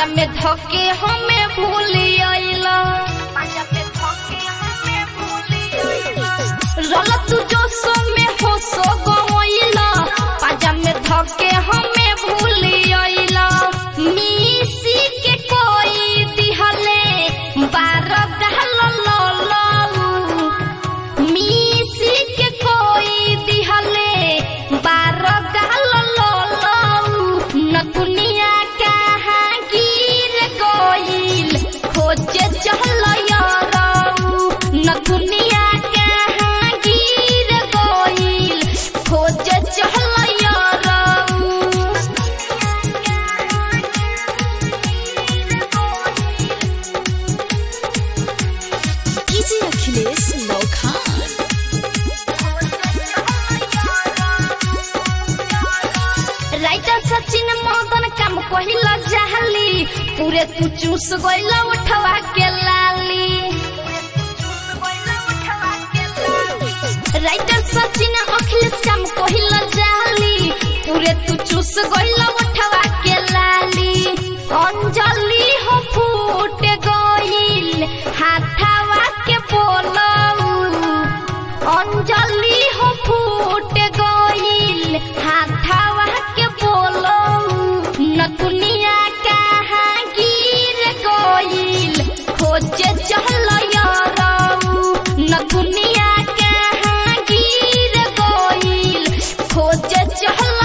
में धके हमें भूली आइला रल तू जो सो में हो सो गइला पाजा में धके हमें भूली आइला मिसी के कोई दिहले बार दहल ललऊ मिसी के कोई दिहले बार गाल ललऊ नतुनिया कहाँ गिर गइल खोजे चल यारऊ नतुनिया कहाँ गिर गइल खोजे चल यारऊ डीजे अखिलेश नौखान राइटर सचिन मदन काम कहिला जहली पूरे तू चूस गइला उठवा के लाली राइटर सचिन अखिलेश काम कहिला जहली पूरे तू चूस गइला उठवा के लाली अंजलि हो फूट गइल हाथवा के बोलऊ अंजलि हो फूट गइल हाथावा के बोलो नतुनिया कहाँ गिर गइल खोजे चल यारऊ नतुनिया कहाँ गिर गइल खोजे चल